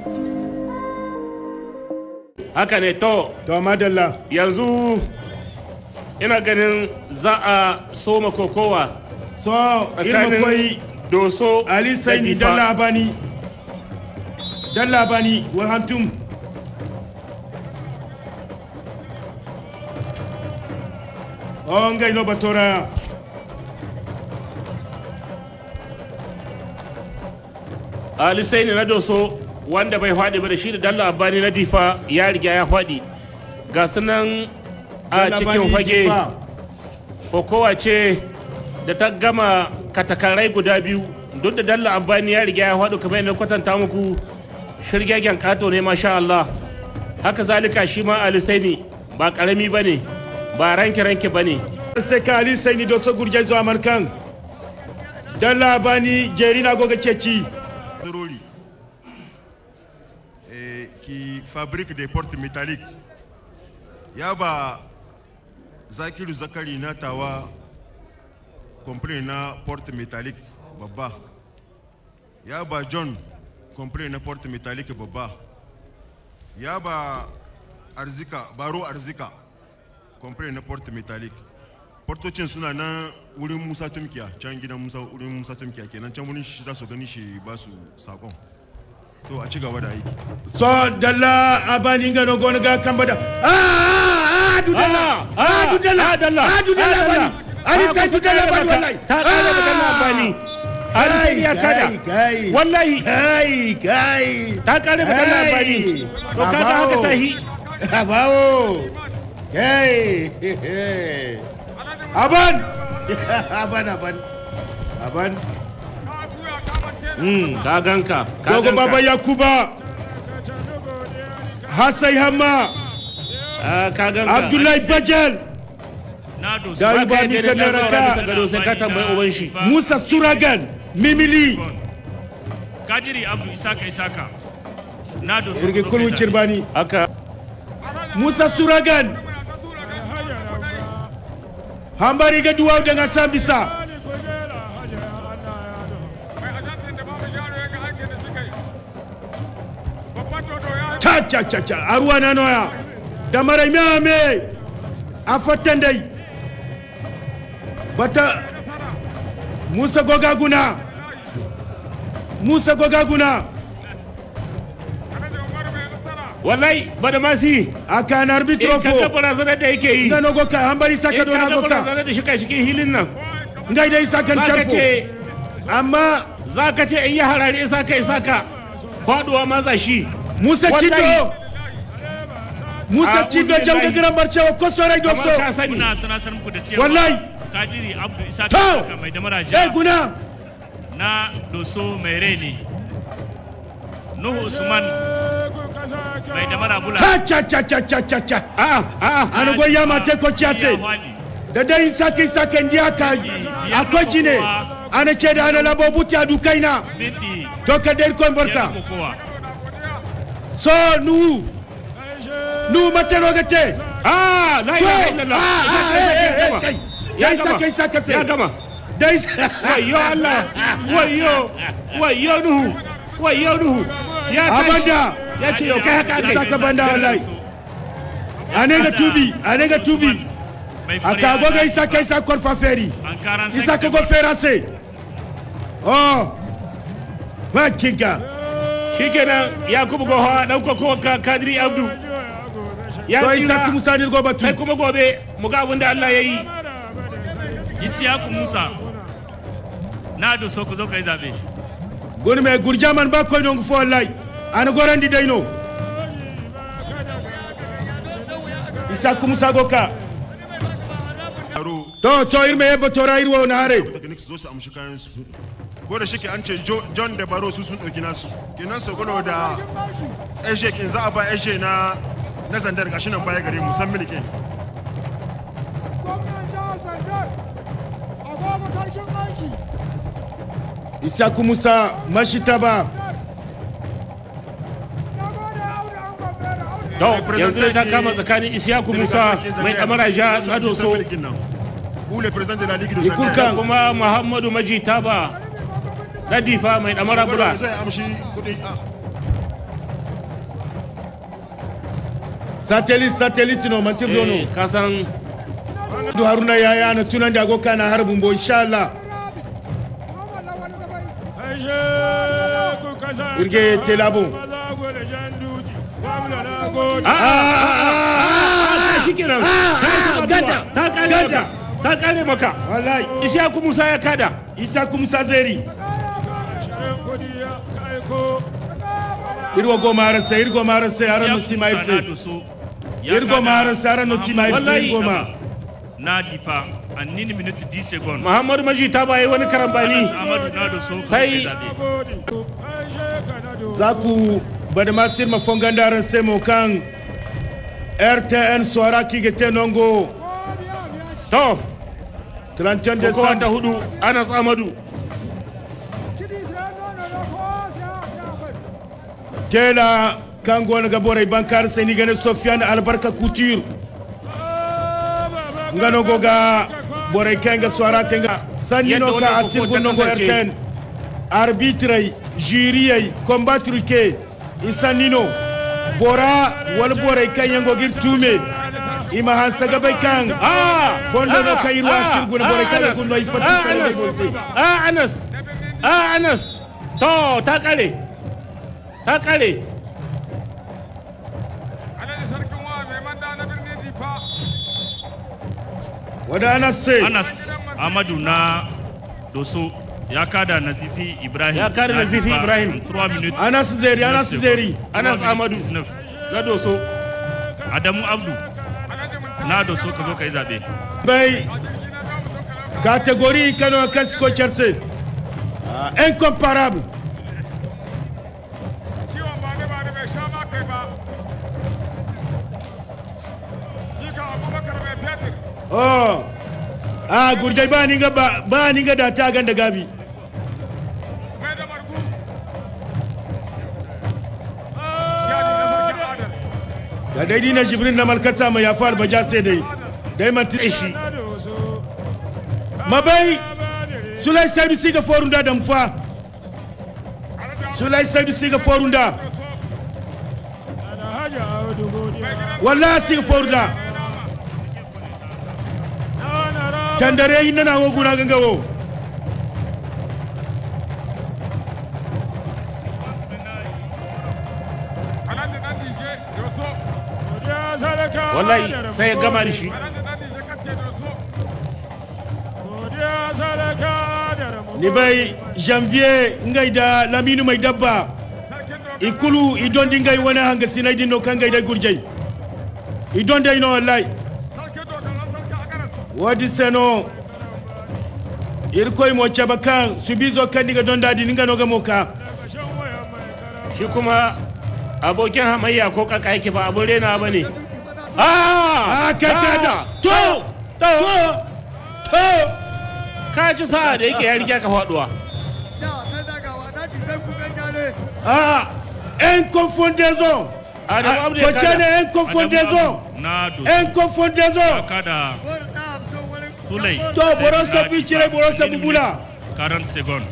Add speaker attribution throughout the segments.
Speaker 1: haka ne to
Speaker 2: to madalla
Speaker 1: yanzu ina ganin za a soma kokowa
Speaker 2: so irma
Speaker 1: tsakanin
Speaker 2: koi
Speaker 1: doso
Speaker 2: ali
Speaker 1: da
Speaker 2: saini
Speaker 1: difa
Speaker 2: dalla bani dalla bani wa hantum on ngai no batora
Speaker 1: ali saini na doso wanda bai faɗi ba da shi da dalla abani na difa ya riga ya faɗi ga sunan a
Speaker 2: Dalla
Speaker 1: cikin
Speaker 2: Bani
Speaker 1: fage
Speaker 2: Difa.
Speaker 1: kokowa ce da ta gama katakarai guda biyu duk da dalla abani ya riga ya faɗi kamar yadda kwatanta muku shirgegen kato ne masha Allah haka zalika shi ma ali saini ba karami ba ne ba ranke-ranke ba ne
Speaker 2: sai ka ali saini do so gurje zo amarkan dalla bani jerina goga ceci
Speaker 3: Doroli, eh, qui fabrique des portes métalliques. Yaba Zakiru Zakari na tawa compris na porte métallique babba. Yaba John compris na porte métallique babba. Yaba Arzika, Baro Arzika compris na porte métallique. Portocin suna nan wurin Musa Tumkiya, can gidan Musa wurin Musa Tumkiya kenan can wurin shi za su gani shi ba su sakon. To a ci gaba da aiki.
Speaker 2: so dalla abani ngano gona ga kambada ah ah ah dudalla
Speaker 1: Ah,
Speaker 2: ah dudalla
Speaker 1: ah, Dalla,
Speaker 2: ah dudalla
Speaker 1: ah, Dalla.
Speaker 2: bani ali
Speaker 1: Ah,
Speaker 2: sai
Speaker 1: kusa
Speaker 2: dudalla
Speaker 1: kare
Speaker 2: bani
Speaker 1: maka.
Speaker 2: wallahi
Speaker 1: Ta kare da dalla bani. Ali sai ya kada.
Speaker 2: kai
Speaker 1: Wallahi.
Speaker 2: kai kai
Speaker 1: ta kare da dalla bani to kaga haka ta hi
Speaker 2: abawo kai aban aban aban aban
Speaker 1: Mm, ka ganka ka
Speaker 2: dogo
Speaker 1: ganka.
Speaker 2: baba yakuba hasai hamma
Speaker 1: Ah, ka ganka
Speaker 2: abdullahi bajal
Speaker 4: Nado
Speaker 2: Ga-
Speaker 1: Ba ka
Speaker 2: Ni
Speaker 1: yadda
Speaker 2: sai na
Speaker 1: da zaura
Speaker 2: raka.
Speaker 1: bisa gado sai ka tambayi uban shi
Speaker 2: musa suragan mimili
Speaker 4: Kadiri Abdu Isaka Isaka. Nado
Speaker 2: irgi kulun cirbani
Speaker 1: haka
Speaker 2: musa suragan hambari ga duwaw daga sambisa cha cha cha cha aruwa na noya da mara me a fatan dai bata musa gogaguna musa gogaguna
Speaker 1: wallahi ba da masi
Speaker 2: a kan arbitro
Speaker 1: in ka ga
Speaker 2: fo
Speaker 1: barazanar da yake yi
Speaker 2: nga no goka hambari saka
Speaker 1: in
Speaker 2: do
Speaker 1: ka
Speaker 2: na
Speaker 1: ga
Speaker 2: goka
Speaker 1: barazanar da shi kai cikin hilin nan
Speaker 2: ngai dai sakan
Speaker 1: za ka
Speaker 2: charfo
Speaker 1: ce
Speaker 2: amma
Speaker 1: za ka ce in yi harare isaka isaka faduwa maza shi
Speaker 2: musa
Speaker 1: Wallahi.
Speaker 2: cido musa
Speaker 1: Ah,
Speaker 2: cido
Speaker 1: uzubillahi.
Speaker 2: jawga giran barcewa ko sorai do
Speaker 1: kamar ka
Speaker 2: so
Speaker 1: sani
Speaker 4: Muna tunasar muku da cewa
Speaker 2: Wallahi.
Speaker 4: Kadiri Abdu Isaka
Speaker 2: To.
Speaker 4: Isaka mai damara
Speaker 2: eh
Speaker 4: ja
Speaker 2: guna
Speaker 4: na Doso mai reni. Nuhu Usman mai damara bula.
Speaker 2: cha cha cha cha cha cha cha
Speaker 1: a a
Speaker 2: an go yama te ko
Speaker 4: Ya
Speaker 2: chiase
Speaker 4: hwali.
Speaker 2: da dai sake sake ndiya ka akwai jine ana ce da ana labo buti a dukaina
Speaker 4: Minti
Speaker 2: to ka dai kon
Speaker 4: biyar
Speaker 2: barka
Speaker 4: kokowa.
Speaker 2: so nu nu matero gate
Speaker 1: a la
Speaker 2: to
Speaker 1: ilaha illallah
Speaker 2: ah
Speaker 1: Isaka,
Speaker 2: eh
Speaker 1: Isaka,
Speaker 2: eh
Speaker 1: ya
Speaker 2: kai
Speaker 1: gama.
Speaker 2: sake sake
Speaker 1: ya gama
Speaker 2: dai
Speaker 1: wayo Allah wayo wayo nuhu wayo nuhu ya tashi.
Speaker 2: abanda
Speaker 1: ya ce yau kai haka aka
Speaker 2: Isaka
Speaker 1: yi
Speaker 2: banda wallahi anega tubi anega tubi
Speaker 4: Mai fariya
Speaker 2: akago ga
Speaker 4: na
Speaker 2: isa ka isa korfa feri
Speaker 4: An karan
Speaker 2: isa ka go fera se oh ba kinga
Speaker 1: shikenan yakubu goha dan koko ka kadiri abdu ya
Speaker 2: to isa
Speaker 1: tsira
Speaker 2: ki musa ni go
Speaker 1: sai
Speaker 2: batu
Speaker 1: kuma gobe mu ga abin da Allah ya yi
Speaker 4: Isiyaku Musa. Na Doso ku zo ka yi zabe.
Speaker 2: gon me gurjaman ba ko non fo wallahi an gorandi dayno isa ku musa go ka
Speaker 3: Aro
Speaker 2: to to irme yebo to ra irwo na hare
Speaker 3: techniques zo su amshi kayan su. Ko da shike an ce Jo- John da Baro su sun ɗauki nasu. Kenan Sogolo da Eshe kin za a ba Eshe na na zandar gashi nan baya gare mu san milikin.
Speaker 5: gwamnan jihar Zandar a goma sarkin aiki
Speaker 2: isa ku musa mashita ba
Speaker 5: na gode aure an gwamna da aure
Speaker 1: to yanzu dai ta kama tsakanin isyaku musa mai damara ja na doso
Speaker 3: Ou le président de la Ligue de
Speaker 2: Ikulkan.
Speaker 3: Zandar.
Speaker 1: da kuma muhammadu maji taba na difa mai damara bula
Speaker 3: Zai amshi kuɗi. ah.
Speaker 2: satellite satellite no mantir
Speaker 1: eh,
Speaker 2: dono
Speaker 1: kasan
Speaker 2: du haruna ya yana tunan da go kana harbin bo insha Allah irge telabo
Speaker 1: shi kenan
Speaker 2: gada,
Speaker 1: ta kare
Speaker 2: gada.
Speaker 1: maka ta kare maka
Speaker 2: wallahi
Speaker 1: ishaku musa ya kada
Speaker 2: isa kumsa zeri irgo go marasa irgo marasa yaran no sima irse irgo marasa yaran no sima irse
Speaker 1: Wallahi.
Speaker 2: irgo ma
Speaker 4: na difa a nini minute 10 secondes
Speaker 1: muhammadu maji ta bayi wani karambani
Speaker 4: amadu na da so
Speaker 1: Sai-
Speaker 2: zaku badmastir ma fongandaran semo kan rtn swara kigete nongo
Speaker 1: to
Speaker 2: 31
Speaker 1: kowa ta
Speaker 2: décembre
Speaker 1: hudu anas amadu
Speaker 2: tela kan gona ga borai bankar sai ni gane sofiane albarka couture ngano goga borai kenga swara kenga sanni
Speaker 1: Yadda
Speaker 2: no ka
Speaker 1: wannan
Speaker 2: asir
Speaker 1: koko ta
Speaker 2: gonno go
Speaker 1: kasance.
Speaker 2: rtn arbitre juriyai combattre ke isanino bora wal borai kan yango gir tume ima han saga bai kan
Speaker 1: ah
Speaker 2: Fondo no
Speaker 1: ah,
Speaker 2: kai ruwa
Speaker 1: ah,
Speaker 2: sirgu na bore
Speaker 1: ah,
Speaker 2: kada
Speaker 1: Anas,
Speaker 2: kun yi fatu
Speaker 1: ah,
Speaker 2: kare da
Speaker 1: Anas,
Speaker 2: bolse.
Speaker 1: ah anas ah anas to ta kare ta kare
Speaker 2: wada ana sai
Speaker 4: anas amadu na doso ya kada nazifi ibrahim
Speaker 1: Ya kada Nazifi
Speaker 4: difa
Speaker 1: Ibrahim.
Speaker 4: en 3 minutes
Speaker 2: anas zeri anas
Speaker 4: 19
Speaker 2: zeri
Speaker 4: secondes.
Speaker 1: Anas
Speaker 4: 3
Speaker 1: Amadu.
Speaker 4: minutes 19.
Speaker 1: na doso
Speaker 4: adamu abdu na doso ka zo ka yi zaɓe
Speaker 2: bai catégorie kano kasi ko cherse Ah, incomparable
Speaker 5: ciwon ba ne ba ne bai sha ma kai ba shi ka abubakar mai fetur
Speaker 2: oh ah gurjai ba ni ga ba ba ni ga da ta ganda gabi
Speaker 5: mai da margu ya ji na sarkin adar
Speaker 2: da daidai na jibrin na malkasa mai yafa albaja sai dai dai man ti shi mabai sulai saidu siga forunda da mfa sulai saidu siga forunda wallahi siga forunda tandare yi nana wo guna ganga wo
Speaker 5: alhaji dan dije doso
Speaker 1: wallahi sai ya gama da shi
Speaker 5: alhaji dan dije kace doso
Speaker 2: ni bai janvier ngai da laminu mai dabba
Speaker 5: sarkin doka
Speaker 2: ikulu idon dingai wani hanga sinai dinno kan gai da gurjai idon dai no wallahi
Speaker 5: sarkin doka ran sarkin agaran
Speaker 2: wadi seno irkoy mo caba kan subizo kan diga don dadi ninga noga moka
Speaker 1: shi kuma abokin hamayya ko kaka yake ba abun rena ba ne ah
Speaker 2: a kai ka da to to to
Speaker 1: ka ci sa'a da yake ya riga ka faduwa
Speaker 5: da sai dagawa na ji sai ku ganya ne
Speaker 2: a inconfondaison
Speaker 1: Adamu Abdu ya
Speaker 2: ko
Speaker 1: kada.
Speaker 2: ne inconfondaison
Speaker 4: Adamu Abdu na doso
Speaker 2: inconfondaison
Speaker 4: ya kada
Speaker 5: wani na amso wani
Speaker 4: sulai
Speaker 2: to borosa bicire borosa bubula
Speaker 4: 40 secondes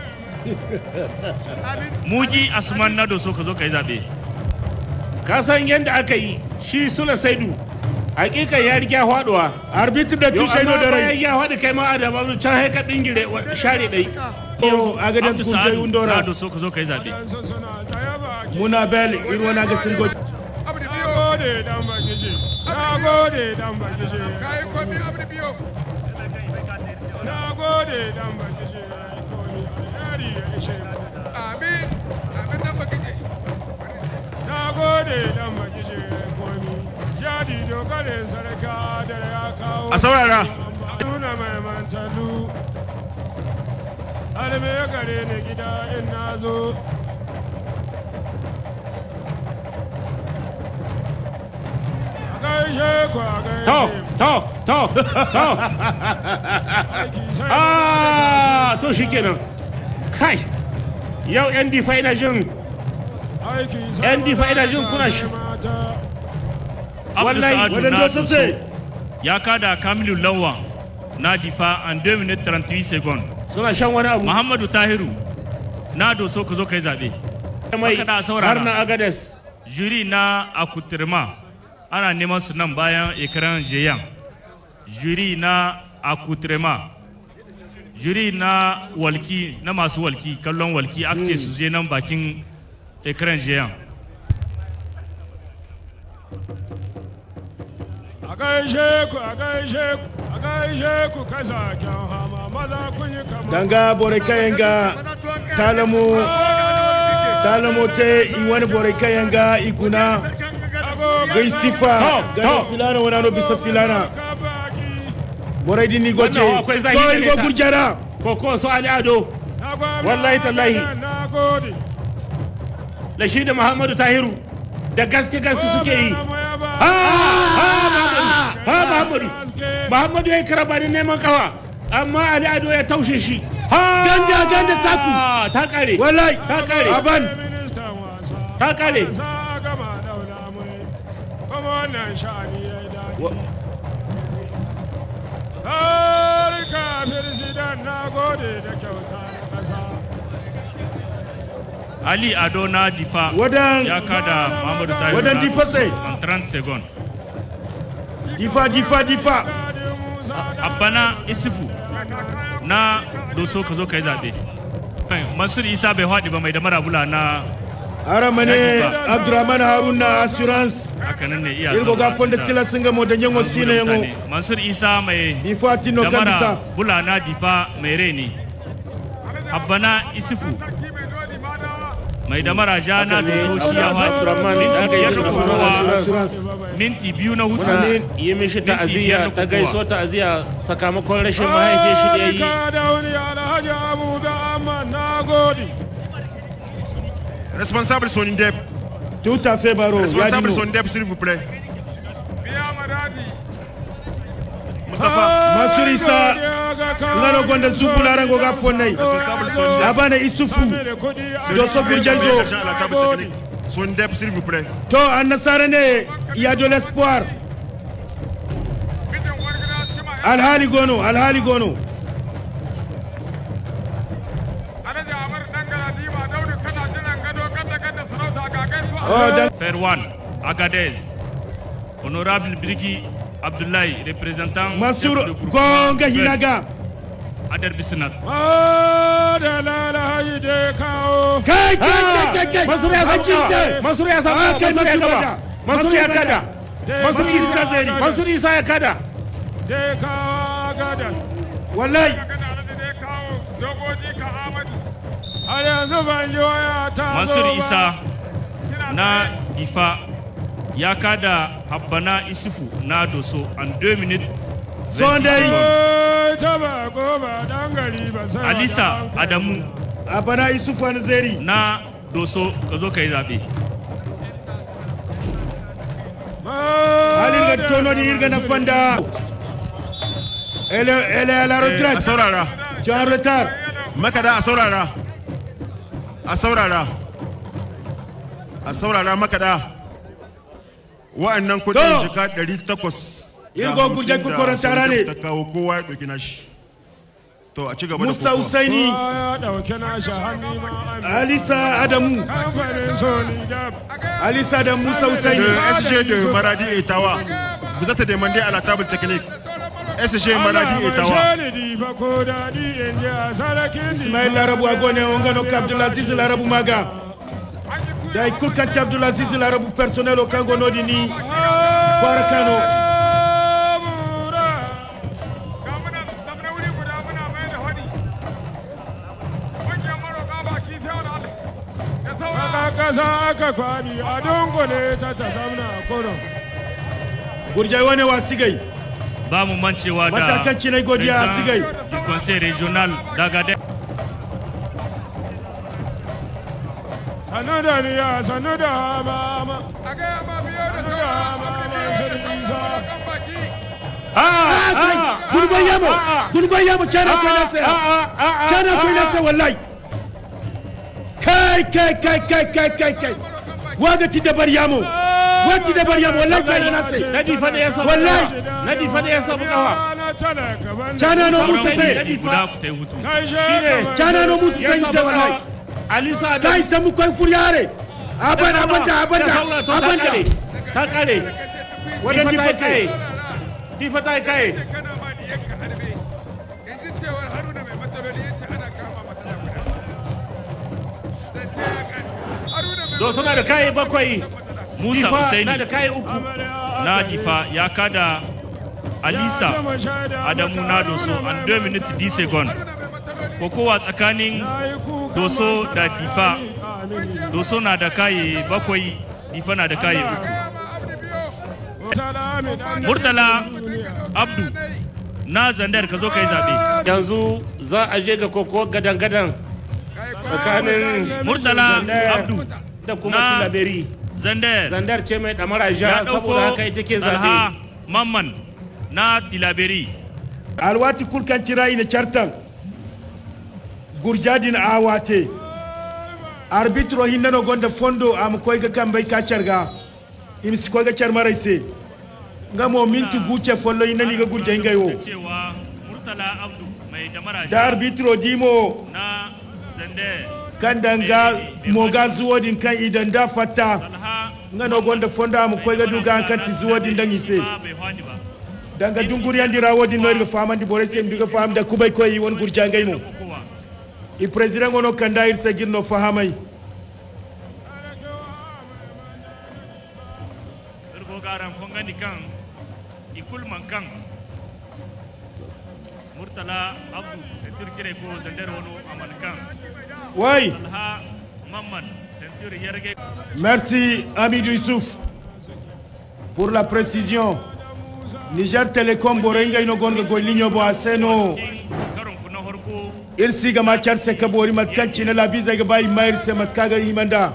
Speaker 4: muji asuman na doso ka zo ka yi zaɓe
Speaker 1: ka san yadda aka yi shi sula saidu hakikan ya riga faduwa
Speaker 2: arbitre da
Speaker 1: yau
Speaker 2: tushe no
Speaker 1: amma
Speaker 2: da
Speaker 1: bayan
Speaker 2: rai
Speaker 1: ya faɗi kai ma Adamu Abdu can haika dingire wa- share ɗai
Speaker 2: to aga da
Speaker 4: Abdu
Speaker 2: skul jai
Speaker 4: Sa'adu na
Speaker 2: undora
Speaker 4: doso ka zo ka yi zaɓe
Speaker 2: muna bel irwana ga singo
Speaker 5: abu da biyo
Speaker 6: gode dan bakishe na gode dan bakishe
Speaker 5: kai komi abu da biyo
Speaker 6: na gode dan bakishe komi alheri ya ishe mu.
Speaker 5: amin amin dan bakije
Speaker 6: na gode dan bakishe komi jadi dokalin sarka da ya kawo
Speaker 3: a saurara
Speaker 6: nuna mai mantalu alme ya gare ni gida in na zo a gaishe ku a gaishe
Speaker 1: to to to to
Speaker 6: aiki sai
Speaker 1: ah to shikenan kai yau yan difa ina jin
Speaker 6: aiki sai
Speaker 1: yan difa ina jin kuna shi
Speaker 6: mata
Speaker 4: Abdu
Speaker 1: Wallahi,
Speaker 4: Sa'adu
Speaker 2: wadanda
Speaker 4: na
Speaker 2: su
Speaker 4: doso
Speaker 2: sai
Speaker 4: ya kada Kamilu Lawan na difa en 2 minutes 38 secondes
Speaker 1: suna shan wani abu
Speaker 4: Muhammadu Tahiru na doso ka zo ka yi zaɓe
Speaker 1: mai
Speaker 4: Haka da saurara.
Speaker 1: har na agades
Speaker 4: juri na akutirma ana neman su nan bayan ekran jeyan juri na akutrema juri na walki na masu walki kallon walki aka ce su je nan bakin ekran jeyan
Speaker 6: a gaishe ku a gaishe ku a gaishe ku kasaken hama maza kun yi kamar
Speaker 2: danga bore kayenga talamo talamo te iwani bore kayenga ikuna gaistifa
Speaker 1: To,
Speaker 2: gano
Speaker 1: to.
Speaker 2: filana wani bisa filana bore di ni goce
Speaker 1: Wannan akwai zahiri
Speaker 2: to
Speaker 1: ne
Speaker 2: igo
Speaker 1: ta.
Speaker 2: gurjara
Speaker 1: koko su ali ado Wallahi tallahi.
Speaker 6: na gode
Speaker 1: da shi da muhammadu tahiru da gaske gaske suke yi ha ha muhammadu ha muhammadu muhammadu ya yi karabanin neman kawa amma ali ado ya taushe shi ha
Speaker 2: Ganda, ganda, saku.
Speaker 1: ta kare
Speaker 2: wallahi
Speaker 1: ta kare
Speaker 2: aban
Speaker 6: ministan wasa
Speaker 1: ta kare
Speaker 6: sa gama daula mai kuma wannan sha'ani ya yi daɗi harika firzidan na gode da kyauta na ƙasa
Speaker 4: ali ado na difa
Speaker 2: wadan
Speaker 4: ya kada muhammadu tahiru
Speaker 2: Wadan
Speaker 4: na
Speaker 2: Difa sai.
Speaker 4: en 30 secondes
Speaker 2: difa difa difa
Speaker 6: Kadi Musa da
Speaker 4: abana isufu na doso ka zo ka yi zaɓe mansur isa bai haɗi ba mai da marabula na
Speaker 2: aramane
Speaker 4: Difa.
Speaker 2: abdurrahman haruna assurance
Speaker 4: hakanan ne iya
Speaker 2: irgo ga
Speaker 4: zama
Speaker 2: fonda
Speaker 4: da-
Speaker 2: tila singa mo da nyango sine yango
Speaker 4: mutane. mansur isa mai
Speaker 2: difa tino
Speaker 4: da
Speaker 2: kambisa
Speaker 4: mara bula na difa mai reni abana isufu mai da mara ja na
Speaker 1: Haka ne,
Speaker 4: doso shi ya
Speaker 1: Abdurrahman
Speaker 4: haɗi
Speaker 1: da aka yi
Speaker 4: biyar da
Speaker 1: da
Speaker 4: kowa
Speaker 2: assurance
Speaker 4: minti biyu na hutu
Speaker 1: muna yi mishi ta'aziyya ta gaiso ta'aziyya sakamakon rashin mahaifin shi da ya yi
Speaker 6: harika da wani alhaji abu da amma na gode
Speaker 3: Responsable Sonindep,
Speaker 2: tout à fait baro ya
Speaker 3: responsable
Speaker 2: dino
Speaker 3: Sonindep, s'il vous plaît. Mustapha,
Speaker 2: Mansur Isa, ngano gonda zubu larango ga fonnai
Speaker 3: responsable Sonindep.
Speaker 2: abana isufu Dosso Gurjazo.
Speaker 3: L'argent à la table technique. Sonindep, s'il vous plaît.
Speaker 2: to an nasara ne il y a de l'espoir alhali gono alhali gono oh dan
Speaker 4: Ferwan Agadez Honorable Birgi Abdullahi représentant
Speaker 2: Mansur
Speaker 4: chef de groupe
Speaker 2: gonga
Speaker 4: Vert,
Speaker 2: hinaga
Speaker 4: Adar Bisnat
Speaker 6: da lalahaji da kawo
Speaker 2: kai kai kai kai kai
Speaker 1: Mansur ya samu
Speaker 2: Hajji
Speaker 1: kawa.
Speaker 2: Zai.
Speaker 1: Mansur ya samu
Speaker 2: Ah,
Speaker 1: kawa.
Speaker 2: kai
Speaker 1: Mansur ya
Speaker 2: Mansur
Speaker 1: gaba.
Speaker 2: bada.
Speaker 1: Mansur ya
Speaker 2: Mansur
Speaker 1: kada.
Speaker 2: bada.
Speaker 1: Mansur
Speaker 2: Mansur
Speaker 1: Isa
Speaker 2: Zai.
Speaker 1: Mansur Isa ya kada.
Speaker 6: da kawo gadas
Speaker 2: wallahi
Speaker 6: har yanzu ban ji waya ta zo
Speaker 4: Mansur
Speaker 6: ba.
Speaker 4: Isa na Difa ya kada Habbana Isufu na Doso an 2 minutes
Speaker 2: Sondai.
Speaker 6: Eh, ta ba ko ba dan gari ba sai
Speaker 4: Alisa
Speaker 6: wa dan
Speaker 4: Adamu
Speaker 2: abana isufu an zeri
Speaker 4: na Doso ka zo ka yi zaɓe
Speaker 2: halin ga tono di irga na fanda ele ele à la
Speaker 3: Eh, A
Speaker 2: retraite
Speaker 3: saurara.
Speaker 2: tu es en retard
Speaker 3: Makada a saurara. A saurara. A saurara makada. Wa'annan
Speaker 2: To.
Speaker 3: kudin jika 800.
Speaker 2: Irgo guje ku korantara ne.
Speaker 3: Ta kawo kowa ya ɗauki nashi. To a ci gaba da
Speaker 2: musa
Speaker 3: kokowa.
Speaker 2: usaini
Speaker 6: ya dauke nashi hannu ma an
Speaker 2: alisa adamu
Speaker 6: kamfanin sony da
Speaker 2: alisa da musa
Speaker 3: Le
Speaker 2: usaini
Speaker 3: SG de Maradi et Tawa. Vous êtes demandé à la table technique. SG Maradi et Tawa.
Speaker 2: ismail larabu agone ongano ka abdulaziz larabu maga da ikul kanti abdulaziz larabu personnel o kango nodi ni kwara kano
Speaker 6: kasa aka kwani a dungule ta ta zamna kurum
Speaker 2: gurjai wane wa sigai
Speaker 4: ba mu mancewa da
Speaker 2: Matakan cinai godiya a
Speaker 4: président
Speaker 2: Sigai.
Speaker 4: du conseil régional d'Agadez
Speaker 6: sanu da niya sanu da mama sanu da mama shirin isa
Speaker 2: gurgwai yamo gurgwai yamo cana kwai nasa cana kwai nasa wallahi kai kai kai kai kai kai kai waga ti dabar yamo wati dabar yamo wallahi cana nasa
Speaker 1: Na difa da ya samu
Speaker 2: Wallahi.
Speaker 1: kawa. Na difa da ya samu kawa.
Speaker 6: na talaka ban
Speaker 2: cana no musu
Speaker 1: Sauran
Speaker 2: sai
Speaker 1: ne.
Speaker 4: guda ku ta yi hutu
Speaker 6: kai
Speaker 1: Shine.
Speaker 6: shi
Speaker 2: cana no musu
Speaker 1: Ya
Speaker 2: sai
Speaker 1: samu
Speaker 2: sai wallahi
Speaker 1: kawa. Alisa Adamu.
Speaker 2: kai samu kwai furyare aban aban da aban
Speaker 1: Ya
Speaker 2: da
Speaker 1: saura, to ta
Speaker 2: aban da
Speaker 1: kare. Ta kare.
Speaker 2: Wannan
Speaker 1: difa ta yi
Speaker 2: difa
Speaker 1: kaye
Speaker 2: ce.
Speaker 1: difa ta yi kaye
Speaker 6: kana ma da yanka harbe yanzu cewar haruna mai matsaloli ya ce ana kama matsala guda zance ya kare haruna mai
Speaker 1: do suna da kaye bakwai
Speaker 4: musa
Speaker 1: difa na
Speaker 4: usaini
Speaker 1: da kaye uku
Speaker 4: na difa ya kada alisa adamu na doso an 2 minutes 10 seconds kokowa tsakanin doso da difa doso na da kaye bakwai difa na da kaye uku murtala abdu na zandar ka zo ka yi zaɓe
Speaker 1: yanzu za a je ga koko gadan-gadan tsakanin
Speaker 4: murtala
Speaker 1: Zandar
Speaker 4: abdu
Speaker 1: da kuma
Speaker 4: na
Speaker 1: tilaberi
Speaker 4: zandar
Speaker 1: zandar ce mai damara
Speaker 4: ya
Speaker 1: ja saboda haka ita ke
Speaker 4: ɗauko alha
Speaker 1: zaɓe
Speaker 4: mamman na tilaberi
Speaker 2: alwati kulkan cira ina chartan gurjadin awate arbitro hinnano gonda fondo am koyga kambay ka carga imsi koyga carmaray se ngamo minti guce follo hinnani ga gurja hingay wo
Speaker 4: cewa murtala abdu mai damara
Speaker 2: da arbitro dimo
Speaker 4: na zandar
Speaker 2: kandanga moga zuwodin kan idan da fatta
Speaker 4: alha
Speaker 2: ngano gonda fondo am koyga duga an kanti zuwodin dan ise
Speaker 4: ma bai hwani ba
Speaker 2: danga dunguri andira wodin no irga famandi bore sem duga fam da kubay koy won gurja ngay mo
Speaker 4: kokowa
Speaker 2: i président ngono kanda ir sagirno fahamay
Speaker 4: irgo garan fongani kan ikul man kan murtala abdu sentur kire ko zandar wono aman kan
Speaker 2: way
Speaker 4: alha mamman sentur yerge
Speaker 2: Merci Amidou Youssouf pour la précision. Niger Telecom Borenga ino gonga go linyo bo aseno
Speaker 4: kin karon ku na horko
Speaker 2: irsi ga machar se kabori matkan chine la biza ga bai mayar se matka ga himanda.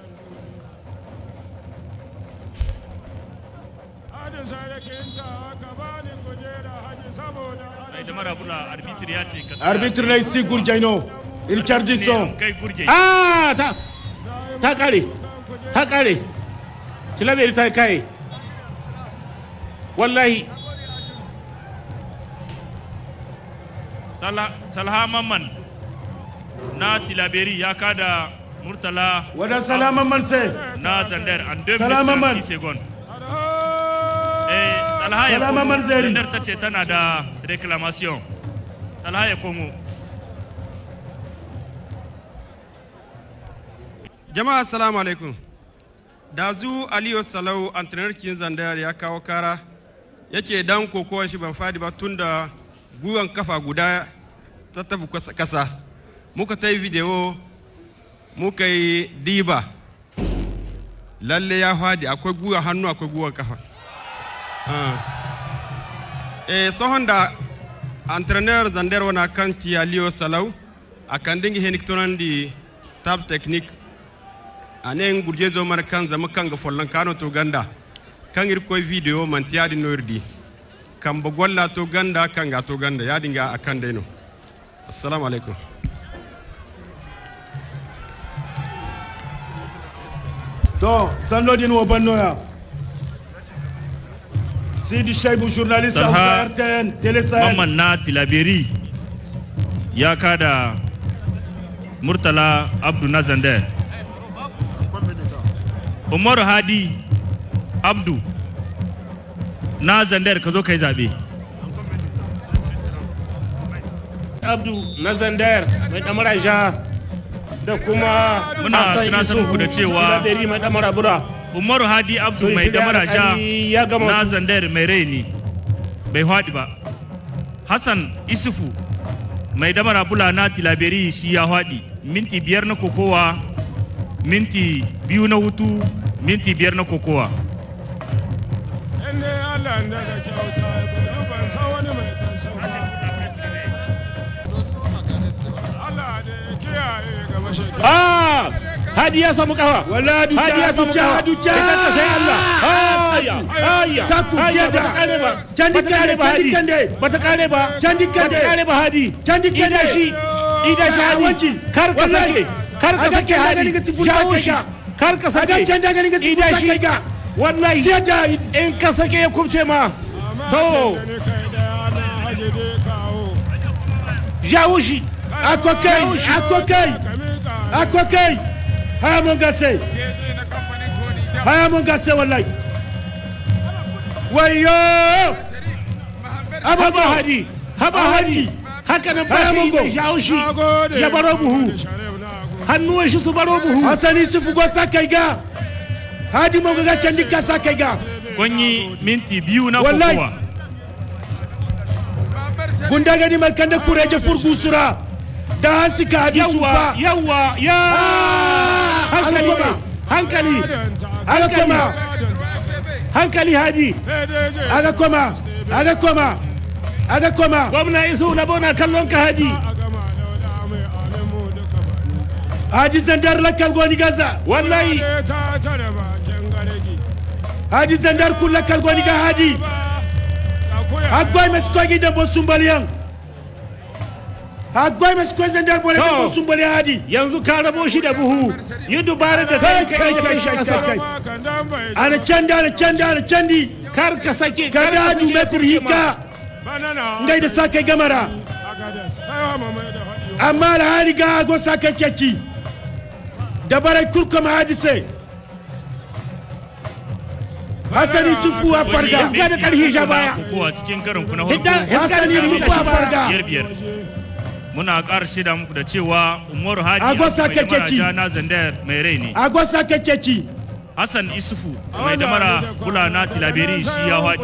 Speaker 6: hajji sarakinta ka bani kujera hajji saboda
Speaker 4: mai damara bula arbitri ya ce ka
Speaker 2: Arbitre na isi gurjaino. Il charge son.
Speaker 4: kai gurje
Speaker 1: ah ta ta kare ta kare tilaberi ta yi kaye wallahi
Speaker 4: Sala- salha mamman na tilaberi ya kada murtala
Speaker 2: Wada salama man se.
Speaker 4: na zandar an 2
Speaker 2: Salama man.
Speaker 4: minutes 6 seconds eh salha ya
Speaker 2: Salama
Speaker 4: komo
Speaker 2: man zeri.
Speaker 4: zandar ta ce tana da reclamation salha ya komo
Speaker 7: jama'a assalamu alaikum dazu aliyu salau antrenar kin zandayar ya kawo kara yake dan kokowar shi ban fadi ba tun da gwiwan kafa guda ta tafi kasa- kasa muka ta yi video muka yi diba lalle ya fadi akwai gwiwa hannu akwai gwiwan kafa Ah. eh sohon da entraîneur zander wana kan ti aliyu salau a kan dingi heniktonan di tab technique anen gurje zo mar kan zama kan ga follan kano to ganda kan ir koy video man tiyadi nordi kan ba golla to ganda kan ga to ganda ya dinga akan deno assalamu alaikum
Speaker 2: To sannodin wo bannoya. Sidi Shaibu journaliste
Speaker 4: Salha
Speaker 2: Hausa RTN Télé Sahel.
Speaker 4: mamman na tilaberi ya kada murtala abdu na zandar umaru hadi abdu na zandar ka zo ka yi zaɓe
Speaker 1: abdu na zandar mai damara ja da kuma
Speaker 4: Muna
Speaker 1: Hassan
Speaker 4: tunatar
Speaker 1: Isuhu,
Speaker 4: muku da cewa-
Speaker 1: tilaberi mai damara bura
Speaker 4: umaru hadi abdu
Speaker 1: Sun
Speaker 4: mai
Speaker 1: shirya
Speaker 4: damara ja
Speaker 1: alƙali ya gama
Speaker 4: na
Speaker 1: su.
Speaker 4: zandar mai rai ne bai haɗi ba hassan isufu mai damara bula na tilaberi shi ya haɗi minti biyar na kokowa minti biyu na hutu minti biyar na kokowa
Speaker 6: in dai Allah da da kyauta gobe ban san wani mai tasan ba Allah da ya kiyaye ga mashi
Speaker 1: ah hadi ya samu kafa
Speaker 2: Wala duka,
Speaker 1: hadi ya samu
Speaker 2: duka,
Speaker 1: kafa
Speaker 2: duka.
Speaker 1: Ita ta sai Allah aya aya
Speaker 2: Saku
Speaker 1: aya
Speaker 2: fiye da-
Speaker 1: bata kare ba
Speaker 2: Candi
Speaker 1: bata kare
Speaker 2: kande,
Speaker 1: ba
Speaker 2: candi
Speaker 1: hadi
Speaker 2: kande.
Speaker 1: bata kare ba
Speaker 2: Candi kande.
Speaker 1: bata kare ba hadi
Speaker 2: Candi
Speaker 1: ida
Speaker 2: kande.
Speaker 1: shi ida shi
Speaker 2: Ah,
Speaker 1: hadi
Speaker 2: wanki.
Speaker 1: kar ka
Speaker 2: Wallahi.
Speaker 1: sake kar ka
Speaker 2: Aga
Speaker 1: sake
Speaker 2: canda
Speaker 1: hadi
Speaker 2: gani ga tifun
Speaker 1: jawo
Speaker 2: ta
Speaker 1: shi
Speaker 2: kai
Speaker 1: kar ka sake
Speaker 2: Aga canda gani ga tifun
Speaker 1: ida
Speaker 2: ta
Speaker 1: shi
Speaker 2: kai ga.
Speaker 1: wallahi
Speaker 2: Siya da
Speaker 1: in ka sake ya kubce ma to
Speaker 6: gani kai da ana haje dai kawo
Speaker 1: jawo shi
Speaker 2: akokai, akokai,
Speaker 6: kamika
Speaker 2: akokai. Haya mun gase,
Speaker 6: keji na kamfanin Sony
Speaker 2: haya mun gase wallahi. wayo
Speaker 1: haba
Speaker 2: abubuwa
Speaker 1: hadi haba hadi haka nan ba
Speaker 2: Haya
Speaker 1: shi
Speaker 2: Mungo.
Speaker 1: zai shawo shi ya baro buhu hannuwan shi su baro buhu
Speaker 2: hasani sufu go sa kai ga hadi mo ga candi ka sa kai ga
Speaker 4: Kwanyi minti biyu na
Speaker 2: Wallahi.
Speaker 4: kokowa.
Speaker 2: gunda gani mal kanda kureje furgu sura da hansi ka hadi
Speaker 1: yawa
Speaker 2: sufa
Speaker 1: yawa ya
Speaker 2: Ah,
Speaker 1: hankali
Speaker 2: ala koma.
Speaker 1: hankali
Speaker 2: aga koma
Speaker 1: hankali hadi
Speaker 2: aga koma aga koma aga koma
Speaker 1: gwamna isu na bona kallon ka hadi
Speaker 2: hadi zandar lakal goni gaza
Speaker 1: wallahi
Speaker 2: hadi zandar kul lakal goni ga hadi agwai mes ko gi da bo sumbaliyan agwai mes ko zandar bo da
Speaker 1: To.
Speaker 2: bo sumbali hadi
Speaker 1: yanzu ka rabo shi da buhu yi dubara da
Speaker 2: kai
Speaker 1: kai
Speaker 2: kai
Speaker 1: kai
Speaker 2: kai
Speaker 1: kai
Speaker 2: kai
Speaker 1: kasa
Speaker 2: kai ana canda ana canda ana candi
Speaker 1: kar ka sake
Speaker 2: ka
Speaker 1: kar
Speaker 2: da
Speaker 1: ka
Speaker 2: hadu
Speaker 1: sake
Speaker 2: metri hika ngai da sa kai gamara amma da hali ga go sa kai ceci da barai kurkuma hadise hasani sufu a farga
Speaker 1: Iska da ƙarfi sha baya.
Speaker 4: Kokowa cikin karin ku na
Speaker 1: hidda
Speaker 4: farko.
Speaker 2: hasani sufu a farga
Speaker 4: Biyar biyar. Muna ƙara shida muku da cewa Umaru Hadi
Speaker 2: Agwasa
Speaker 4: mai damara
Speaker 2: kekeci.
Speaker 4: ja na Zandar mai rai ne.
Speaker 2: a go sa kai ceci
Speaker 4: Hassan Isufu mai damara kula na Tilaberi shi ya haɗi.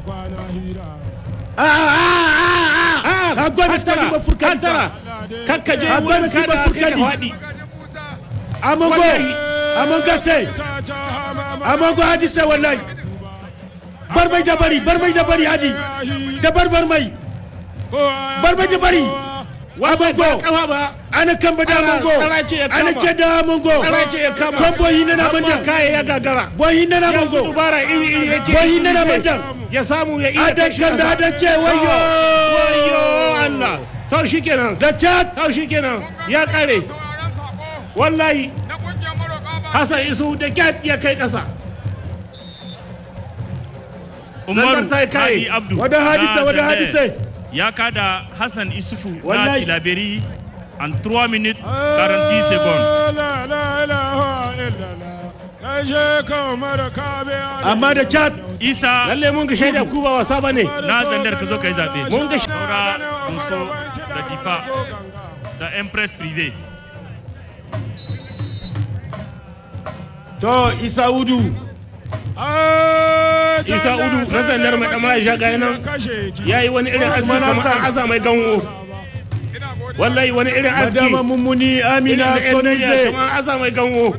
Speaker 2: a a a a a go mes ko gi ba furkan
Speaker 1: kantara kakka je
Speaker 2: Akwai
Speaker 1: wurin
Speaker 2: nasiba
Speaker 1: kada kai ka
Speaker 2: furkani.
Speaker 1: faɗi
Speaker 2: amongo
Speaker 1: Wallahi.
Speaker 2: amongo se amongo hadise wallahi bar mai da bari bar mai da bari hadi da bar bar mai bar mai da bari
Speaker 1: wallahi ba
Speaker 2: amongo
Speaker 1: kafa ba
Speaker 2: ana kamba da
Speaker 1: Tsara-
Speaker 2: amongo
Speaker 1: tsara ce ya kama.
Speaker 2: ana ce da amongo
Speaker 1: tsara ce ya kama
Speaker 2: son boyi na na
Speaker 1: Amma
Speaker 2: bandan
Speaker 1: kaya ya gagara
Speaker 2: boyi na na
Speaker 1: yanzu
Speaker 2: amongo
Speaker 1: dubara iri iri yake
Speaker 2: Boyi
Speaker 1: yi
Speaker 2: na na
Speaker 1: zai-
Speaker 2: bandan.
Speaker 1: ya samu ya iya
Speaker 2: adan
Speaker 1: kai shi
Speaker 2: kamba
Speaker 1: ƙasa.
Speaker 2: adan ce wayo
Speaker 1: wayo Allah to shikenan
Speaker 2: da chat
Speaker 1: to shikenan ya kare wallahi Hassan Isu da kyat ya kai ƙasa
Speaker 4: Umaru
Speaker 1: ta yi kai.
Speaker 4: Hadi Abdu.
Speaker 2: Wada
Speaker 4: na
Speaker 2: hadise, wada
Speaker 4: Zandar
Speaker 2: hadise.
Speaker 4: Ya kada Hassan Isufu na
Speaker 2: Wallahi.
Speaker 4: Tilaberi en 3 minutes 40 secondes.
Speaker 2: amma da chat
Speaker 4: Isa
Speaker 1: lalle mun ga shaida ku ba wasa bane
Speaker 4: na Zandar ka zo ka yi zaɓe.
Speaker 1: Mun ga-
Speaker 4: saura Muso da Difa da Empress Privé.
Speaker 2: to isa udu
Speaker 1: Isa Udu na zandar mai ɗamara ya gaya nan ya yi wani irin aski
Speaker 2: Usman
Speaker 1: kamar
Speaker 2: Hassan.
Speaker 1: an aza mai ganwo wallahi wani irin aski
Speaker 2: madama mummuni amina
Speaker 1: irin da 'yan duniya
Speaker 2: sonaize
Speaker 1: kamar an aza mai ganwo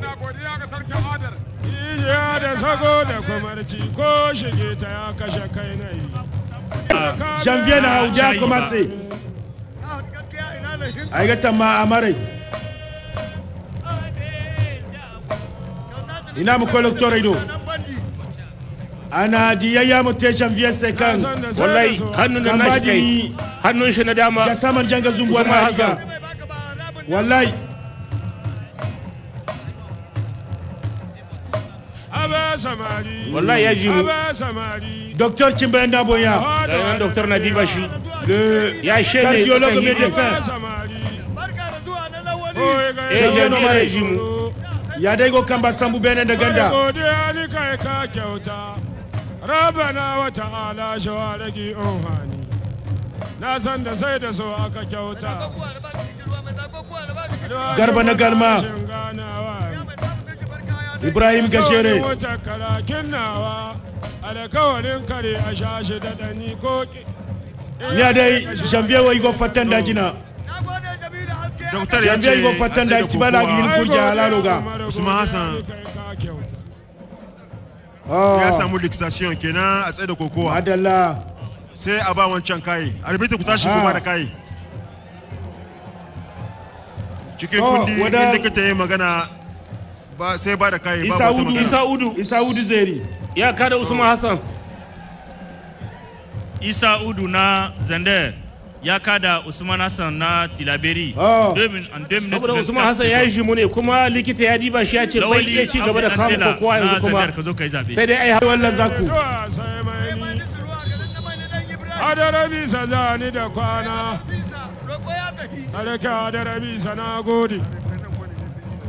Speaker 5: Ya da sago da kwamarci ko shige ta ya kashe kai na yi.
Speaker 2: janvier na hauja
Speaker 4: Shayi ba.
Speaker 2: commencé ay ga tamma amare ina mu collector ido ana diyayya mu te janvier sai kan
Speaker 1: wallahi hannun da nashi kai
Speaker 2: Kambadi
Speaker 1: hannun shi na dama
Speaker 2: ga saman janga zumbuwar
Speaker 1: Usman
Speaker 2: hariga
Speaker 1: Hassan.
Speaker 2: wallahi
Speaker 5: Aba samari.
Speaker 1: wallahi ya ji mu
Speaker 5: Aba samari.
Speaker 2: docteur chimbaye ndaboya
Speaker 1: ga nan doktor na diba shi
Speaker 2: le
Speaker 1: ya shede
Speaker 2: cardiologue
Speaker 1: kan hidi.
Speaker 2: médecin
Speaker 5: samari.
Speaker 1: eh
Speaker 2: Janvier
Speaker 1: janvier
Speaker 2: Nomare.
Speaker 1: ya ji mu
Speaker 2: ya dai go kamba sambu bene da ganda
Speaker 5: Godiya ni kai ka kyauta. Rabana wa ta'ala shawaragi ohani. Na san da sai da so aka kyauta.
Speaker 2: Garba na galma. ibrahim gashere
Speaker 5: Wata karakin nawa. Alkawarin kare a shashi da ɗani ko ki.
Speaker 2: ya dai janvier wa igo fatan da jina
Speaker 3: Doktor ya
Speaker 2: janvier
Speaker 3: ce
Speaker 2: igo fatan da
Speaker 3: a tsaye
Speaker 2: sibala
Speaker 3: kokowa.
Speaker 2: gil kurja halalo ga
Speaker 3: Usman Hassan. ya
Speaker 2: ah
Speaker 3: samu luxation kenan a tsaye da kokowa
Speaker 2: adalla
Speaker 3: sai a ba wancan kayi arbitra ku tashi ku
Speaker 2: Aha.
Speaker 3: ba da kayi cikin
Speaker 2: To,
Speaker 3: kundi
Speaker 2: wada-
Speaker 3: in likita ya magana ba sai ba da kayi ba
Speaker 2: isa
Speaker 3: wata
Speaker 2: udu
Speaker 3: magana
Speaker 1: Isa Udu
Speaker 2: isa udu zeri
Speaker 1: ya kada Usman Hassan
Speaker 4: Isa Udu na Zandar ya kada Usman Hassan na Tilaberi.
Speaker 2: Oh.
Speaker 4: Deux min- en 2 minutes
Speaker 1: saboda
Speaker 4: 24
Speaker 1: Usman Hassan ya yi shi mu ne kuma likita ya diba shi ya ce bai
Speaker 4: Lawali
Speaker 1: iya ci gaba da
Speaker 4: Abdul
Speaker 1: kama
Speaker 4: Antela
Speaker 1: kokowa yanzu
Speaker 4: na
Speaker 1: kuma
Speaker 4: Zandar ka zo ka yi zaɓe.
Speaker 1: sai dai ai
Speaker 2: wallan zaku
Speaker 5: sai mai ni. Adara bisa zani da kwana. Sarki adara bisa na gode.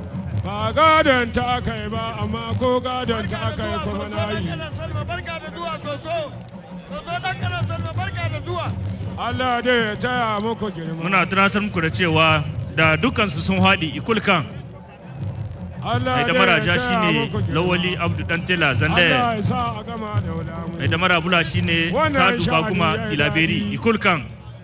Speaker 5: Ba gadon ta aka yi ba, amma ko gadon ta aka yi kuma na yi. Allah dai ya taya muku girma
Speaker 4: muna tunasar muku da cewa da dukansu sun haɗi ikulkan
Speaker 5: Allah
Speaker 4: mai
Speaker 5: dai
Speaker 4: da maraja
Speaker 5: ya taya
Speaker 4: shine
Speaker 5: muku girma.
Speaker 4: lawali abdu dantela zandaya
Speaker 5: Allah ya sa a gama da wulamu
Speaker 4: mai da marabula shine
Speaker 5: Wannan
Speaker 4: sadu
Speaker 5: sha'ani
Speaker 4: bakuma
Speaker 5: ya yi
Speaker 4: tilaberi
Speaker 5: daɗi.
Speaker 4: ikulkan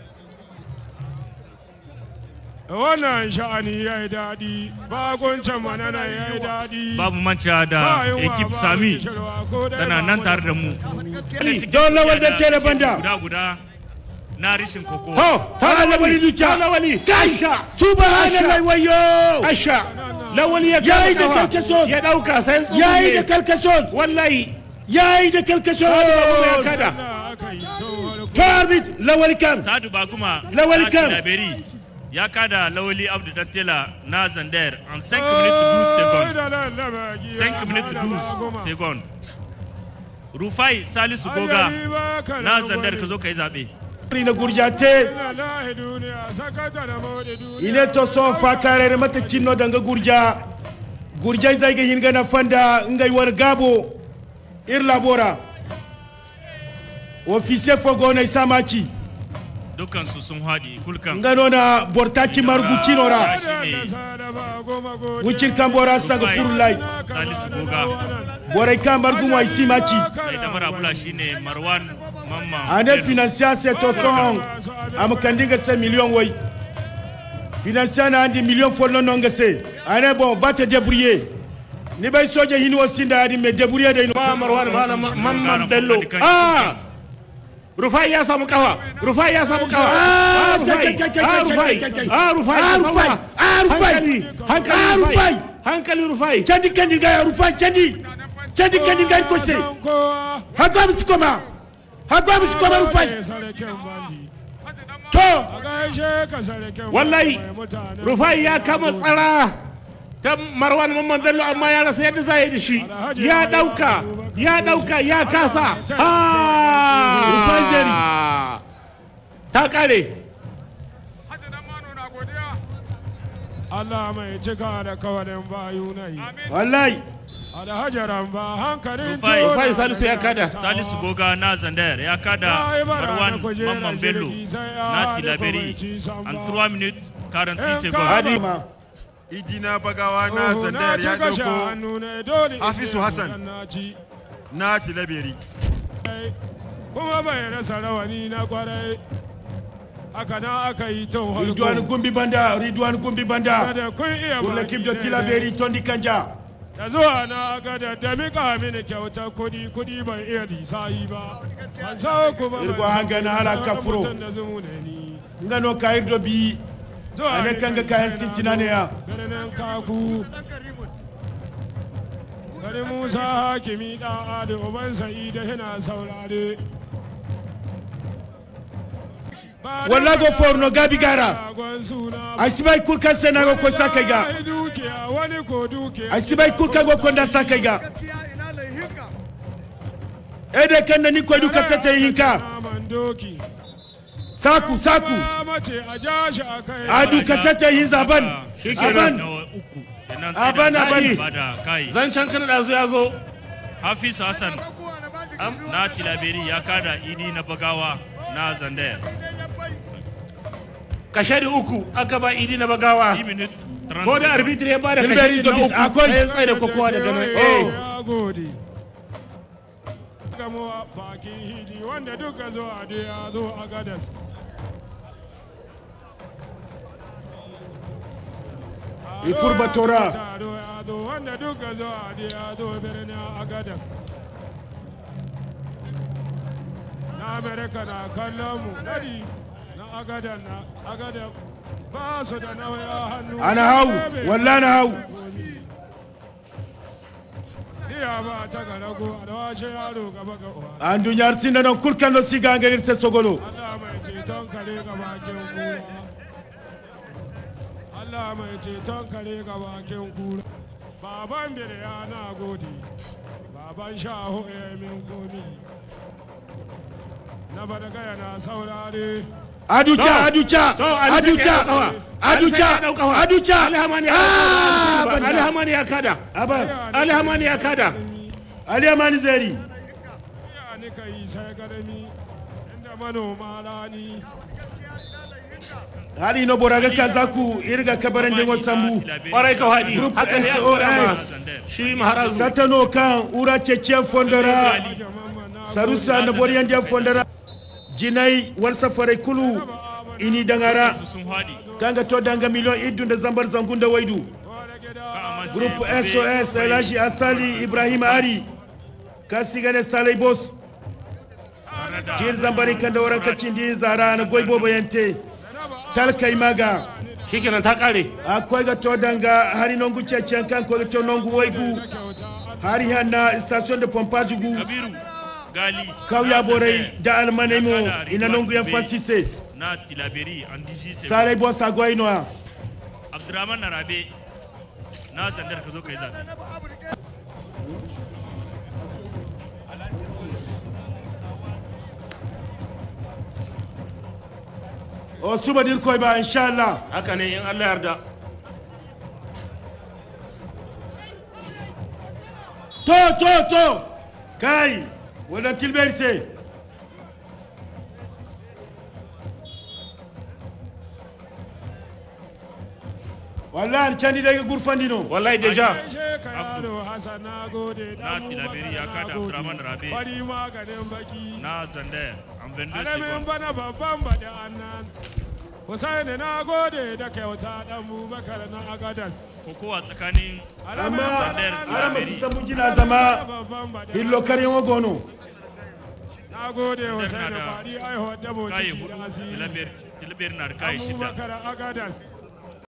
Speaker 5: wannan sha'ani ya yi daɗi bakuncin manana ya yi daɗi
Speaker 4: babu manca da
Speaker 5: Ba yunwa,
Speaker 4: ekip
Speaker 5: ba
Speaker 4: sami
Speaker 5: kishirwa, ko dai
Speaker 4: tana
Speaker 5: ba
Speaker 4: nan
Speaker 5: mu
Speaker 4: tare
Speaker 5: da
Speaker 4: da mu
Speaker 2: don lawal da tere banda
Speaker 4: guda guda na rishin koko
Speaker 1: ho
Speaker 2: ha lawali duka
Speaker 1: lawali
Speaker 2: kai subhanallahi wayo
Speaker 1: asha lawali ya
Speaker 2: Yayi da
Speaker 1: kama kafa.
Speaker 2: karkaso.
Speaker 1: ya dauka sai tsugu
Speaker 2: yayi da
Speaker 1: ne
Speaker 2: kalkasos
Speaker 1: wallahi
Speaker 2: yayi da kalkasos
Speaker 1: ya kada
Speaker 5: Allah aka yi tun farko.
Speaker 2: tarbit lawal kan
Speaker 4: sadu bakuma
Speaker 2: Lawali
Speaker 4: na
Speaker 2: kan.
Speaker 4: tilaberi ya kada lawali abdu dantela na zander en 5 minutes 12 secondes
Speaker 5: Da lallaba giya,
Speaker 4: 5 minutes
Speaker 5: da baguma.
Speaker 4: 12 secondes rufai salisu goga
Speaker 5: Ajali ba ka
Speaker 4: na
Speaker 5: da
Speaker 4: zandar
Speaker 5: gwani.
Speaker 4: ka zo ka yi zaɓe
Speaker 2: na gurjate
Speaker 5: Ina lahi duniya, sakata da mawadi duniya.
Speaker 2: ine to son fa karere mata cinno danga gurja gurja zai ga hinga na fanda ngai war gabo ir labora officier fogo na samaci
Speaker 4: dukansu sun haɗi kulkan
Speaker 2: ngano na bortaci marguci nora
Speaker 4: shi ne
Speaker 2: wucin kan bora saga furulai
Speaker 4: salisu goga
Speaker 2: borai kan margun wa simaci
Speaker 4: mai da marabula shi ne marwan mamman
Speaker 2: ane
Speaker 4: Bello.
Speaker 2: financier c'est to son am kandiga se million wai financier na andi million follo non se ane bon va te débrouiller ni bay soje hini wo sinda adi me débrouiller de
Speaker 1: ma marwan malam mamman bello ah rufai ya samu kafa rufai ya samu kafa
Speaker 2: Ah,
Speaker 1: ah rufai
Speaker 2: kai, kai, kai,
Speaker 1: ah
Speaker 2: kai,
Speaker 1: rufai
Speaker 2: kai, kai, kai.
Speaker 1: ah rufai
Speaker 2: Ah,
Speaker 1: ya
Speaker 2: Rufai.
Speaker 1: samu
Speaker 2: Ah, Rufai.
Speaker 1: hankali
Speaker 2: Ah,
Speaker 1: hankali
Speaker 2: Rufai.
Speaker 1: rufai hankali rufai
Speaker 2: candi kandi ga ya rufa candi candi kandi ga ko se hako am sikoma hako am sikoma rufai to
Speaker 1: wallahi rufai ya kama tsara ta marwan mamman bello amma ya rasa yadda za a yi da shi ya dauka ya dauka ya kasa
Speaker 2: Rufai zari.
Speaker 1: ah ta kare
Speaker 5: Allah mai cika da kawarin bayu na yi.
Speaker 2: wallahi
Speaker 5: Alhajaran ba hankalin
Speaker 4: Rufai.
Speaker 5: tona
Speaker 1: Rufai Salisu ya kada.
Speaker 4: salisu goga na zandar ya kada marwan mamman bello na tilaberi en 3 minutes 46 secondes
Speaker 1: Hadi.
Speaker 2: ma
Speaker 3: idina bagawa na zandar ya dauko Hafizu Hassan. na tilaberi
Speaker 5: kuma bai rasa rawani na kwarai haka na aka yi tun
Speaker 2: ridwan
Speaker 5: harko
Speaker 2: gumbi banda ridwan gumbi banda
Speaker 5: da kun iya
Speaker 2: pour
Speaker 5: baki
Speaker 2: l'équipe de
Speaker 5: daidai.
Speaker 2: tilaberi tondi kanja
Speaker 5: da zuwa na aka da da mika mini kyauta kudi kudi ban iya lisayi ba ban sa kuma
Speaker 2: Irgo
Speaker 5: ban
Speaker 2: hanga na hala
Speaker 5: san
Speaker 2: kafuro.
Speaker 5: mutum da zumu ne ni
Speaker 2: ngano kayir do bi
Speaker 5: zuwa
Speaker 2: ane
Speaker 5: ni
Speaker 2: kanga
Speaker 5: kan
Speaker 2: kayan
Speaker 5: kai
Speaker 2: sintina
Speaker 5: na
Speaker 2: ne ya
Speaker 5: birnin kaku gari musa hakimi dan adi uban sa'ida yana saurare Ba da
Speaker 2: Walla go forno gabi gara.
Speaker 5: ragon suna ba.
Speaker 2: asibai kulkan senago ko sakai ga
Speaker 5: Wani dukiya wani ko dukiya
Speaker 2: asibai kulkan go konda sakai ga ede kan na ni ko du kasete hinka
Speaker 5: Naman doki
Speaker 2: saku saku
Speaker 5: Ba mace a ja shi a kai
Speaker 2: adu kasete hin zaban aban
Speaker 4: na uku kenan
Speaker 2: Aban,
Speaker 4: sai da
Speaker 2: aban.
Speaker 4: ba da kai
Speaker 1: zancen kan da ya zo
Speaker 4: hafiz hassan na tilaberi ya kada idi na bagawa na zandar
Speaker 1: kashe da uku aka ba idi na bagawa
Speaker 4: 10 minutes 30
Speaker 1: ko da
Speaker 4: secondes.
Speaker 1: arbitri ya ba da
Speaker 2: Hilbert
Speaker 1: kashe da
Speaker 2: Idris,
Speaker 1: uku
Speaker 2: akwai-
Speaker 1: sai ya tsaye da kokowa daga nan eh
Speaker 5: ya gode gamuwa bakin hidi wanda duka zo a da ya zo a gadas
Speaker 2: Ifurba Tora.
Speaker 5: Taro ya zo wanda duka zo a da ya zo birnin agadas na amerika na kallon mu gari na agadan na agadan ba su da nauya hannu
Speaker 2: ana hau walla na hau
Speaker 5: iya ba ta ga rago a da washe yaro gaba ga uwa
Speaker 2: an dunyar sinna non kulkan no siga ngalir se sogolo
Speaker 5: Allah mai ceton kare ga bakin kura. Allah mai ceton kare ga bakin kura. Baban ya na gode, baban shaho ya yi min komi. Na badagaya na saurare.
Speaker 2: aducha
Speaker 1: To,
Speaker 2: aducha
Speaker 1: to, Ali Sake
Speaker 2: aducha
Speaker 1: ya ɗaukawa. Ali
Speaker 2: aducha
Speaker 1: Sake ya ɗaukawa.
Speaker 2: aducha
Speaker 1: Ali Hamani ya
Speaker 2: Ah,
Speaker 1: kada. Ali
Speaker 2: banda.
Speaker 1: Hamani ya kada
Speaker 2: aban
Speaker 1: Ali Hamani ya kada
Speaker 2: ali amani zeri
Speaker 5: ni ka yi sai garmi inda manoma rani
Speaker 2: hali no boraga kazaku irga kabaran dengo sambu
Speaker 1: kwarai ka haɗi
Speaker 2: Group
Speaker 1: haka ne
Speaker 2: SOS.
Speaker 1: aka shi maharazu
Speaker 2: satano kan ura cece fondara sarusa na boriyan den fondara jinai wal safare kulu ini dangara
Speaker 4: su sun haɗi
Speaker 2: kanga to danga miliyon idun da zambar zangun da waidu
Speaker 4: ka amince
Speaker 2: group
Speaker 4: gobe
Speaker 2: sos
Speaker 4: akwai
Speaker 2: elashi asali ibrahim ari kasigane salai bos
Speaker 4: tare da
Speaker 2: jir zambari kan da waran kacin di zara na goibo bayante talkai maga
Speaker 1: shikenan ta kare
Speaker 2: akwai ga to danga hari nongu cecen kan ko ga to nongu waigu hari hanna station de pompage gu
Speaker 4: kabiru gali
Speaker 2: kawya
Speaker 4: na
Speaker 2: borai
Speaker 4: Zandar,
Speaker 2: da almanai mo
Speaker 4: Dakar,
Speaker 2: ina
Speaker 4: Ridwan
Speaker 2: nongu yan
Speaker 4: Bey,
Speaker 2: fansise
Speaker 4: na tilaberi an diji se
Speaker 2: salai bos agwai noa
Speaker 4: abdurrahman narabe na zandar ka zo ka yi zaɓe
Speaker 2: o suba dir koy ba inshallah
Speaker 1: haka ne in Allah yarda
Speaker 2: to to to kai wannan tilber se wallahi candi daga gurfandino
Speaker 1: wallahi deja
Speaker 5: Gaishe ka yaro Hassan na gode
Speaker 4: na tilaberi ya kada abdurrahman rabe
Speaker 5: Fari maganin baki
Speaker 4: na zandar an vendu
Speaker 5: Alamin
Speaker 4: sekon
Speaker 5: bana babban bada annan Husaini na gode da kyauta dan Bubakar na Agadas
Speaker 4: kokowa tsakanin
Speaker 2: amma
Speaker 4: Zandar,
Speaker 2: ara masu
Speaker 4: Tilaberi.
Speaker 2: samu jina zama
Speaker 5: babban bada
Speaker 2: hillo karyan wagono
Speaker 5: Na gode Husaini
Speaker 4: da
Speaker 5: fari aihuwar dabo
Speaker 4: kayi
Speaker 5: ciki
Speaker 4: hudu
Speaker 5: da asiri
Speaker 4: tilaberi tilaberi na da kayi shida
Speaker 5: Abubakar Agadas